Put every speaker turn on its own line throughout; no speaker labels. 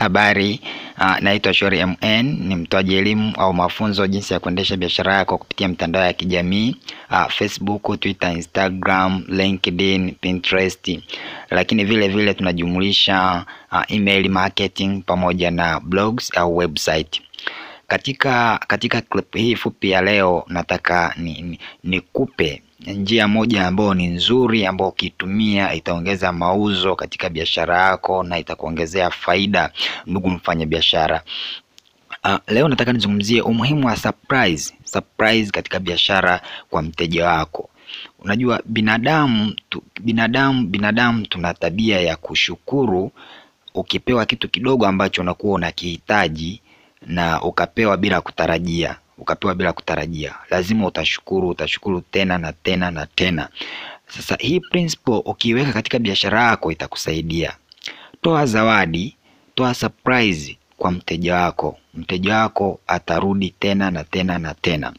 Habari, uh, naitwa Shori MN, ni mtoaji elimu au mafunzo jinsi ya kuendesha biashara yako kupitia mitandao ya kijamii uh, Facebook, Twitter, Instagram, LinkedIn, Pinterest, lakini vile vile tunajumulisha uh, email marketing pamoja na blogs au website. Katika katika clip hii fupi ya leo nataka nikupe ni, ni njia moja ambayo ni nzuri ambayo ukiitumia itaongeza mauzo katika biashara yako na itakuongezea faida, ndugu mfanya biashara. Uh, leo nataka nizungumzie umuhimu wa surprise, surprise katika biashara kwa mteja wako. Unajua binadamu tu, binadamu binadamu tuna tabia ya kushukuru ukipewa kitu kidogo ambacho unakuwa unakihitaji na ukapewa bila kutarajia ukapewa bila kutarajia, lazima utashukuru, utashukuru tena na tena na tena. Sasa hii principle ukiiweka katika biashara yako itakusaidia. Toa zawadi, toa surprise kwa mteja wako, mteja wako atarudi tena na tena na tena.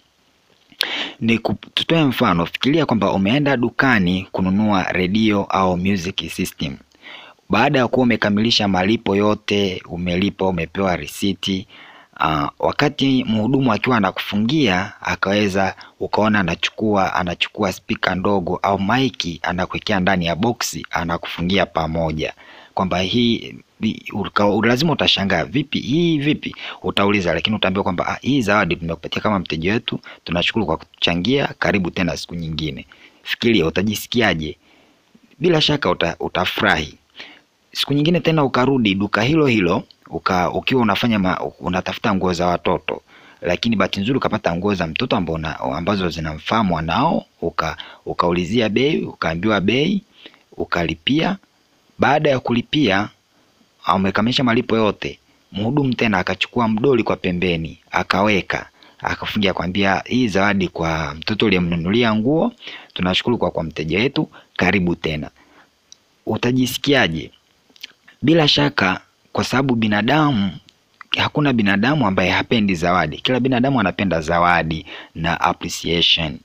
Ni tutoe mfano, fikiria kwamba umeenda dukani kununua redio au music system. Baada ya kuwa umekamilisha malipo yote, umelipa, umepewa risiti Uh, wakati mhudumu akiwa anakufungia akaweza ukaona anachukua anachukua spika ndogo au maiki anakuwekea ndani ya boksi anakufungia pamoja, kwamba hii lazima utashangaa, vipi hii vipi? Utauliza, lakini utaambiwa kwamba ah, hii zawadi tumekupatia kama mteja wetu, tunashukuru kwa kutuchangia, karibu tena siku nyingine. Fikiria utajisikiaje? Bila shaka uta, utafurahi. Siku nyingine tena ukarudi duka hilo hilo uka, ukiwa unafanya ma, unatafuta nguo za watoto, lakini bahati nzuri ukapata nguo za mtoto ambao ambazo zinamfaa mwanao, uka ukaulizia bei, ukaambiwa bei, ukalipia. Baada ya kulipia, umekamilisha malipo yote, mhudumu tena akachukua mdoli kwa pembeni, akaweka akafungia, kwambia hii zawadi kwa mtoto uliyemnunulia nguo, tunashukuru kwa kwa mteja wetu, karibu tena. Utajisikiaje? Bila shaka kwa sababu binadamu, hakuna binadamu ambaye hapendi zawadi. Kila binadamu anapenda zawadi na appreciation.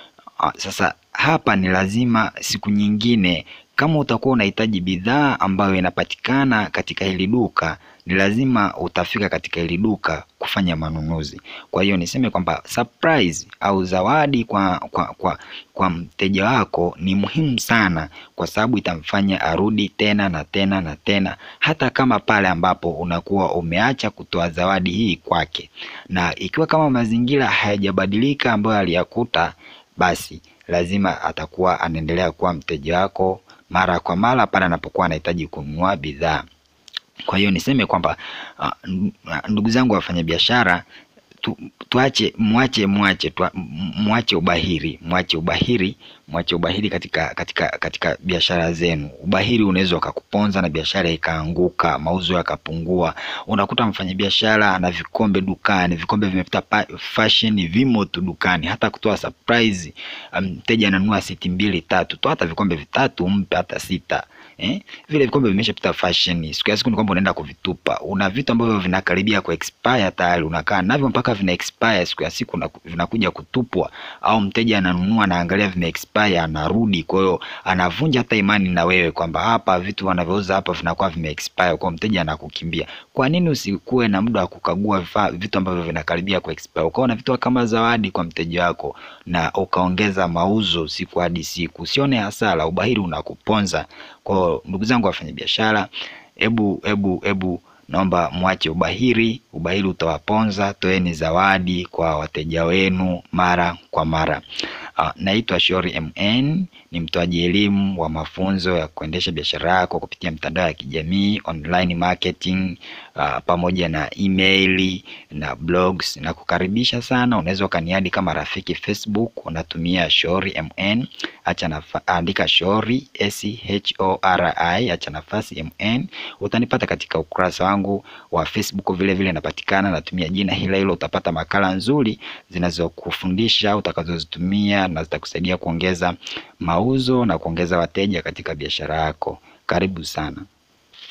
Sasa hapa ni lazima siku nyingine, kama utakuwa unahitaji bidhaa ambayo inapatikana katika hili duka, ni lazima utafika katika hili duka kufanya manunuzi. Kwa hiyo niseme kwamba surprise au zawadi kwa, kwa, kwa, kwa mteja wako ni muhimu sana, kwa sababu itamfanya arudi tena na tena na tena, hata kama pale ambapo unakuwa umeacha kutoa zawadi hii kwake. Na ikiwa kama mazingira hayajabadilika ambayo aliyakuta, basi lazima atakuwa anaendelea kuwa mteja wako mara kwa mara pale anapokuwa anahitaji kununua bidhaa. Kwa hiyo niseme kwamba uh, ndugu zangu wafanyabiashara tu, tuache mwache mwache tu, mwache ubahiri mwache ubahiri mwache ubahiri katika katika katika biashara zenu. Ubahiri unaweza ukakuponza na biashara ikaanguka, mauzo yakapungua. Unakuta mfanyabiashara ana vikombe dukani, vikombe vimepita fashion, vimo tu dukani, hata kutoa surprise, mteja um, ananunua siti mbili tatu, toa hata vikombe vitatu, mpe hata sita. Eh, vile vikombe vimeshapita fashion. Siku ya siku ni kwamba unaenda kuvitupa. Una vitu ambavyo vinakaribia ku expire tayari, unakaa navyo mpaka vina expire. Siku ya siku vinakuja kutupwa, au mteja ananunua anaangalia vime expire, anarudi. Kwa hiyo anavunja hata imani na wewe kwamba hapa vitu wanavyouza hapa vinakuwa vime expire, kwa mteja anakukimbia. Kwa nini usikuwe na muda wa kukagua vifaa vitu ambavyo vinakaribia ku expire, ukaona vitu kama zawadi kwa mteja wako na ukaongeza mauzo siku hadi siku, usione hasara. Ubahiri unakuponza. Kwa ndugu zangu wafanyabiashara, hebu hebu hebu naomba mwache ubahiri. Ubahiri utawaponza. Toeni zawadi kwa wateja wenu mara kwa mara. Uh, naitwa Shori MN, ni mtoaji elimu wa mafunzo ya kuendesha biashara yako kupitia mitandao ya kijamii online marketing, uh, pamoja na email na blogs. Na kukaribisha sana, unaweza ukaniadi kama rafiki Facebook, unatumia Shori MN, acha na andika Shori S H O R I, acha nafasi MN, utanipata katika ukurasa wangu wa Facebook. Vile vile napatikana, natumia jina hilo hilo. Utapata makala nzuri zinazokufundisha utakazozitumia na zitakusaidia kuongeza mauzo na kuongeza wateja katika biashara yako. Karibu sana.